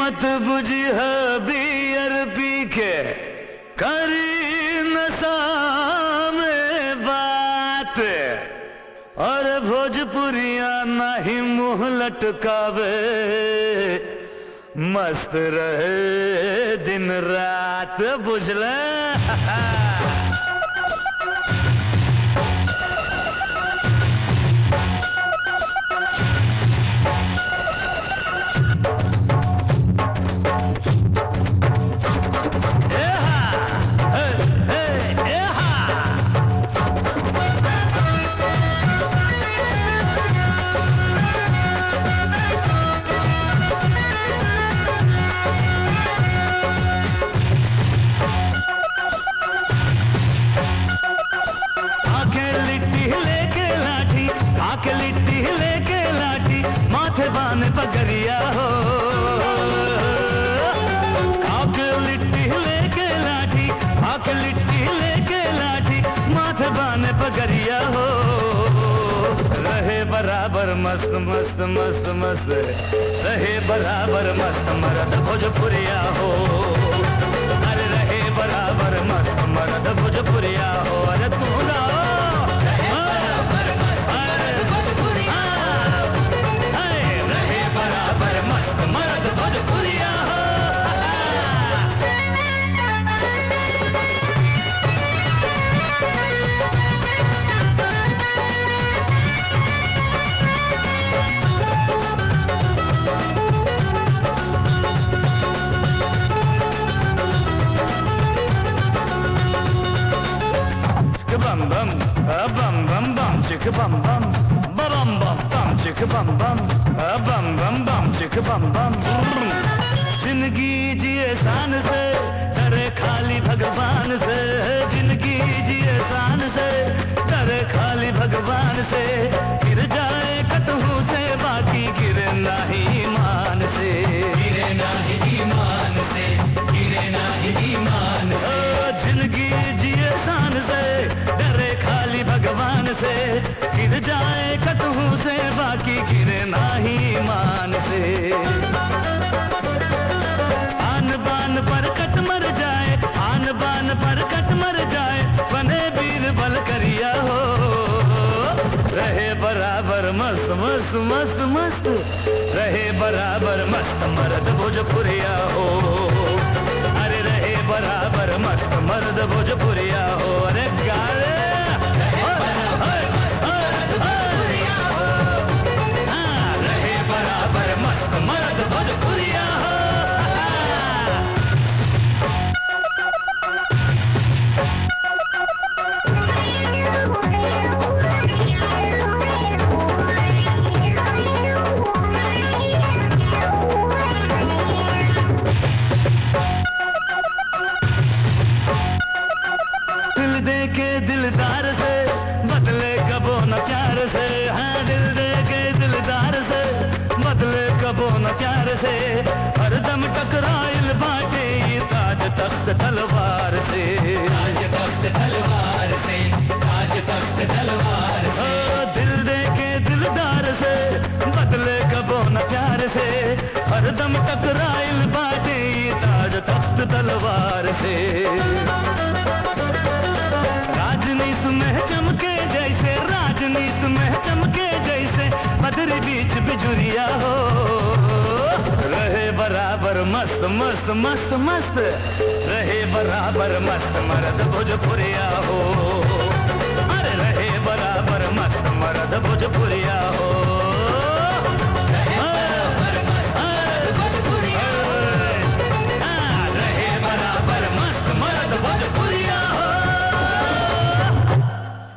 मत बुझिह बियर पी के करी नशा में बात और भोजपुरिया नहीं मुंह लटकावे मस्त रहे दिन रात बुझल आके लिट्टी लेके लाठी आके लिट्टी लेके लाठी माथे बान पगरिया हो आके लिट्टी लेके लाठी आके लिट्टी लेके लाठी माथे बान पगरिया हो रहे बराबर मस्त मस्त मस्त मस्त रहे बराबर मस्त मरद भोजपुरिया हो अरे रहे बराबर मस्त मरद भोजपुरिया हो अरे तू ना रहे बराबर मस्त मरद भोजपुरिया हो bum bum, a bum bum bum, chicka bum bum, ba bum bum bum, chicka bum bum, a bum bum bum, chicka bum bum. जिंदगी जिए शान से डरे खाली भगवान से जिंदगी जिए शान से डरे खाली भगवान से गिर जाए कटहू से बाकी गिरे नहीं ईमान से गिरे नहीं ईमान से गिरे नहीं ईमान से जिंदगी जिए शान से डरे खाली भगवान से गिर जाए कटहू से बाकी गिरे नहीं ईमान से आन बान पर कट मर जाए आन बान पर कट मर जाए बने वीर बल करिया हो रहे बराबर मस्त मस्त मस्त मस्त रहे बराबर मस्त मर्द भोजपुरिया हो अरे रहे बराबर मस्त मर्द भोजपुरिया हो अरे गाड़े हाँ, रहे बराबर मस्त मर्द भोजपुरिया हो दिल दे के दिलदार से बदले कबो न प्यार से हाँ दिल दे के दिलदार से बदले कबो न प्यार से हरदम टकराइल बाटे ये ताज तख्त तलवार से ताज तख्त तलवार से ताज तख्त तलवार से दिल दे के दिलदार से बदले कबो न प्यार से हरदम टकराइल बाटे ये ताज तख्त तलवार से राजनीति में चमके जैसे राजनीति में चमके जैसे बदरी बीच बिजुरिया हो रहे बराबर मस्त मस्त मस्त मस्त रहे बराबर मस्त मर्द भोजपुरिया हो अरे रहे बराबर मस्त मर्द भोजपुरिया